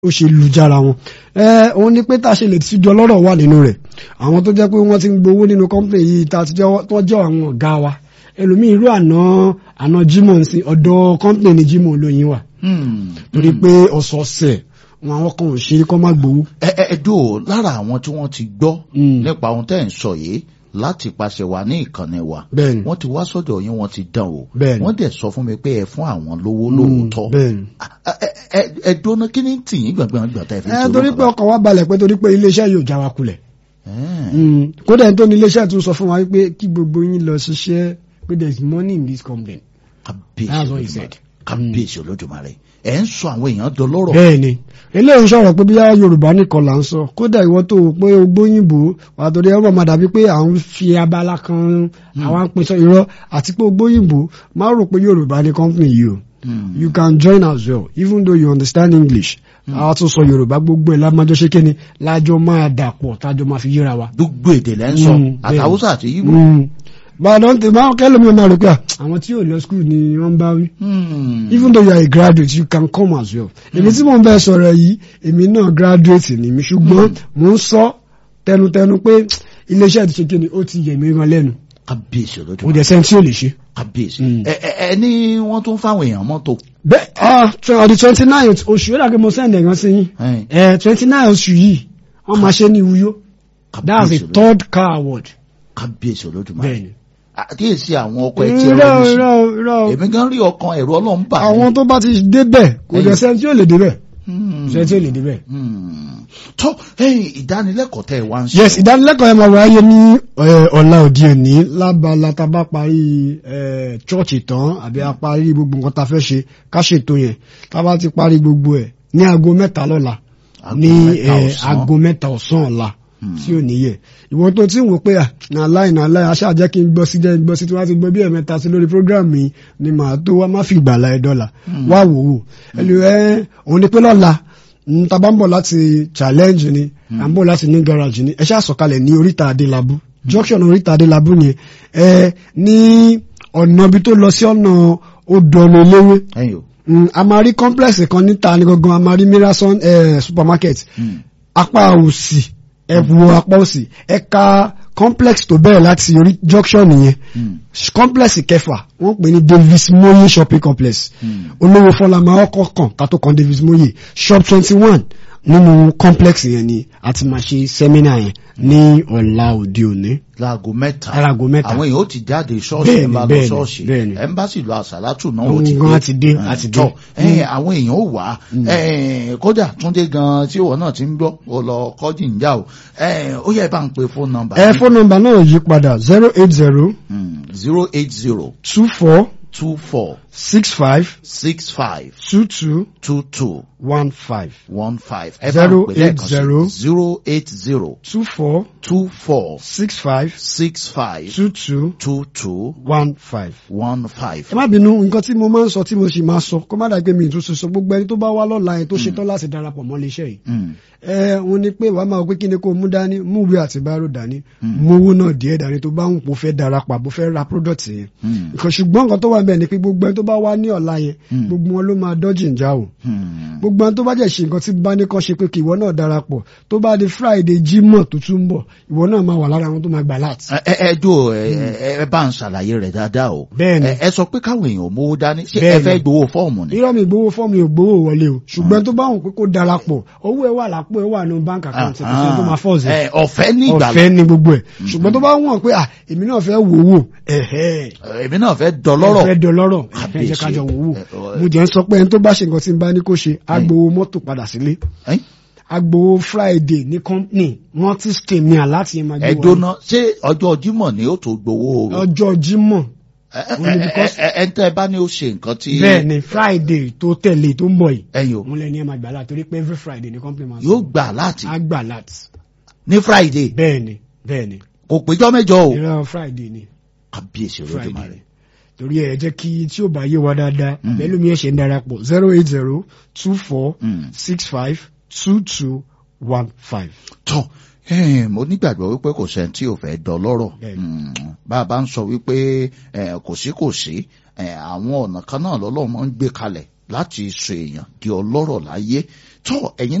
ó ṣe lùjára wọn ẹ òun ni pé tá a ṣe lè tíjọ lọ́rọ̀ wà nínú rẹ̀ àwọn tó jẹ́ pé wọ́n ti ń gbowó nínú company yìí tá a ti jẹ́ tó jẹ́ àwọn ọ̀gá wa ẹlòmíì irú àná àná Jimoh ń sin ọ̀dọ̀ company ni Jimoh olóyin wà torí pé ọ̀sọ̀ọ̀sẹ̀ wọn àwọn kan ò ṣe kọ́ má gbowó. ẹ ẹ ẹ dò lára àwọn tí wọ́n ti gbọ́ nípa ohun tẹ́ ẹ̀ ń sọ yìí láti pàṣẹ wa ní ìkànnì wa bẹ́ẹ̀ni wọ́n ti wá sọ́dọ̀ yín wọ́n ti dán o Bẹ́ẹ̀ni. wọ́n dẹ̀ sọ fún mi pé ẹ fún àwọn lówó lóòótọ́ bẹ́ẹ̀ni. ẹ ẹ ẹ ẹ dóná kí ni tì yín gbàngbàn gbàtà ẹ fi ẹ ṣe torí pé ọkàn wa balẹ̀ pé torí pé iléeṣẹ́ yóò já wa kulẹ̀ Mm. kódà ẹni tó ní iléeṣẹ́ tún sọ fún wa pé kí gbogbo yín lọ ṣiṣẹ́ pé there is money in this company. That's what he kábíyèsí said. kábíyèsí olódùmarè ẹ ń sọ àwọn èèyàn dọlọ́rọ̀ bẹ́ẹ̀ni eléyìí ń sọ̀rọ̀ pé bíyá yorùbá nìkan là ń sọ kódà ìwọ tó o pé o gbóyìnbó wà á torí ẹ wọ́n máa dàbí pé à ń fi abala kan àwọn apèsè irọ́ àti pé o gbóyìnbó má rò pé yorùbá ní company yìí o Hmm. you can join as well even though you understand english àwọn tó sọ yorùbá gbogbo ẹ̀ lámájọ́ ṣé kíni lájọ́ máa dàpọ̀ tájọ́ máa fi yíra wa. gbogbo èdè lẹ́ ń sọ Mm, bẹ́ẹ̀ni. àtàwùsà àti yíbò Mm. bàdàn tí báwọn kẹlẹ́mi máa rò pé à, àwọn tí ò lọ school ni wọ́n ń bá wí Hmm. even though you are a graduate you can come as well. èmi tí mò ń bẹ sọ̀rọ̀ yìí èmi náà graduate ni mi ṣùgbọ́n mò ń sọ tẹnutẹnu pé iléeṣẹ́ ti ṣe kí ni ó ti yẹ̀ mí gan lẹ́nu kábíyèsí kò olódùmarè dẹ̀ sẹ́ni tí ò lè ṣe. kábíyèsí Mm. ẹ ẹ ẹ ní wọ́n tún fáwọn èèyàn mọ́tò bẹ́ẹ̀ ah on the twenty nine oṣù yóò dàgbé mo send ẹ̀gán sí yín Ẹ̀yin. ẹ̀ twenty nine oṣù yìí wọ́n máa ṣe ní Uyo that's kábíyèsí the third car award. kábíyèsí olódùmarè bẹ́ẹ̀ni. àkíyèsí àwọn ọkọ̀ ẹ̀ tí ẹ irọ́ rẹ́ sí irọ́ irọ́ èmi gan rí ọkàn ẹ̀rọ ọlọ́run bà mí. àwọn tó bá ti débẹ̀ kò dẹ̀ Ẹ̀yin. sẹ́ni tí ò lè débẹ̀ Hmm. sẹ́ni tí ò lè débẹ̀. Hmm. tó ẹ̀yin ìdánilẹ́kọ̀ọ́ tẹ́ ẹ wá ń sọ yes ìdánilẹ́kọ̀ọ́ yẹn máa wáyé ní eh, ọ̀la òde òní lábala tá a bá parí eh, chọ́ọ̀chì tán àbí a parí gbogbo nǹkan tá a fẹ́ ṣe ká ṣètò yẹn tá a bá ti parí gbogbo ẹ̀ ní aago mẹ́ta lọ́la Aago ní mẹ́ta eh, ọ̀sán. aago mẹ́ta ọ̀sán ọ̀la Hmm. tí ò níyẹ ìwọ tó ti ń wò pé à nà láì nà láì aṣáà jẹ́ kí n gbọ́ sí jẹ́ gbọ́ sí tí wọ́n ti gbọ́ bí ẹ̀mẹ́ta sí lórí program mi ni màá tó wá má fi ìgbàlá ẹ̀ dọ́là wá wò ó ẹlò ẹ òun ni pé lọ́la n ta bá ń bọ̀ láti challenge ni à ń bọ̀ láti ní garage ni ẹ ṣáà sọ̀kalẹ̀ ní oríta adélábù junction oríta adélábù yẹn ẹ ní ọ̀nà ibi tó lọ sí ọ̀nà odòọ̀nà eléwé ẹ̀yin o Mm, a máa rí complex kan níta ní gangan a máa rí mirason eh, supermarket Hmm. apá òsì ẹ̀bù apá òsì ẹ̀ka complex tó bẹ̀rẹ̀ láti orí junction nìyẹn Hmm. complex kẹfà wọ́n pè ní Davis Moye shopping complex Hmm. olówó fọlámà ọkọ̀ kan ká tó kan Davis Moye shop twenty one nínú complex yẹn ni a ti máa ṣe seminar yẹn ní ọ̀la òde òní láago mẹ́ta Láago mẹ́ta. àwọn èèyàn ó ti jáde ṣọ́ọ̀ṣì Bẹ́ẹ̀ni, ẹ̀ ń bá lọ bẹ́ẹ̀ni, ṣọ́ọ̀ṣì bẹ́ẹ̀ni. ẹ̀ ń bá sì lọ àṣàlátù náà ó Òun ti gan dé á ti dé, á ti dé. tọ́ ẹ̀ àwọn èèyàn ó wà ẹ̀ kódà túndé gan tí òwò náà ti ń gbọ́ ó lọ kọ́jì ń já o ẹ̀ ó yẹ bá ń pe fóònù nọ́mbà ẹ fóònù nọ́mbà náà yí padà zero eight zero zero eight zero two four two four six five six five two two two two one five one five ẹ bá ń Zero pè eight lẹ́ẹ̀kan zero. sí zero eight zero two four two four six five six five two two two two one five. one five. ẹ má bínú nǹkan tí mo máa ń sọ tí mo sì máa sọ kó má dàgbé mi ìtúnṣe sọ gbogbo ẹni tó bá wá lọ́la yẹn tó ṣetán láti darapọ̀ mọ́ iléeṣẹ́ yìí. Mm. ẹ òun ni pé wàá máa pé kí ni kó mú dání mú ìwé àti bárò dání mú owó náà díẹ̀ dání tó bá ń pò fẹ́ darapọ̀ àbò fẹ́ ra product yẹn. Mm. nǹkan ṣùgbọ́n nǹkan tó wà bẹ́ẹ̀ ni pé gbogbo ẹni tó bá wá ní ọ̀la yẹn Mm. gbogbo wọn ló máa dọ́jì ń já o Mm. gbogbo àwọn tó bá jẹ́ ṣe nǹkan tí bá ní kàn ṣe pé kí ìwọ náà darapọ̀ tó bá di friday jímọ̀ tó tún ń bọ̀ ìwọ náà máa wà lára àwọn tó máa gbà láti. ẹ ẹ ẹ dúró ẹ ẹ ẹ bá ń ṣàlàyé rẹ̀ dáadáa o. Bẹ́ẹ̀ni. ẹ ẹ sọ pé káwọn èèyàn ò mówó dání ṣé ẹ Bẹ́ẹ̀ni. fẹ́ gbowó fọ́ọ̀mù ni. irọ́ mi gbowó fọ́ọ̀mù yóò gbowó wọlé o ṣùgbọ́n tó bá wọn pé kó darapọ̀ owó ẹ̀ wà lápò ẹ̀ wà ní bank account ẹ̀ kò sí tó máa fọ́ọ̀sì ẹ ọ̀fẹ́ ní ìgbàlá ọ̀fẹ́ ni gbogbo ẹ̀ ṣùgbọ́n tó bá wọ̀n pé à èmi náà fẹ́ wò wò ẹ̀hẹ́ èmi náà fẹ́ dọlọ́rọ̀. fẹ́ dọlọ́rọ̀ ẹ̀ Kábíyèsí. jẹ́ kájọ wò wò Ẹ, ọ, mo jẹ́ ń sọ pé ẹni tó bá ṣe nǹkan tí n bá ní kó ṣe agbowó mọ́tò padà sílé Ẹ́n? agbowó friday ní company wọ́n ti stay mi àláti yẹn máa gbé ẹ wọlé. dóná ṣé ọjọ́ Jímọ̀ ni ó tó gbowó. ọjọ́ jímọ̀ ẹ ẹ only ẹ because- ẹ ẹ ń tẹ́ ẹ bá ní ó ṣe nǹkan tí. bẹ́ẹ̀ ni friday tó tẹ̀lé tó ń bọ̀ yìí ẹ̀yin o mo lẹ́ni ẹ̀ máa gbà láti torí pé every friday ní company máa yóò gbà láti á gbà láti ní Friday bẹ́ẹ̀ ni bẹ́ẹ̀ ni kò péjọ mẹ́jọ o. ìran friday ni kábíyèsí friday olódùmarè. ni torí ẹ jẹ́ kí tí ó bá yé wa dáadáa Mm. bẹ́ẹ̀ lómi ẹ̀ ṣe ń darapọ̀ zero eight zero two four Mm. six five two two one five. tọ́ eh, mo nígbàgbọ́ wípé kò sẹ́ni tí ò fẹ́ dọlọ́rọ̀ Bẹ́ẹ̀ni. Mm, bá a bá ń sọ wípé eh, kò sí kò sí eh, àwọn ọ̀nà kan náà lọ́lọ́run máa ń gbé kalẹ̀ láti sọ èèyàn di ọlọ́rọ̀ láyé tó ẹ̀yin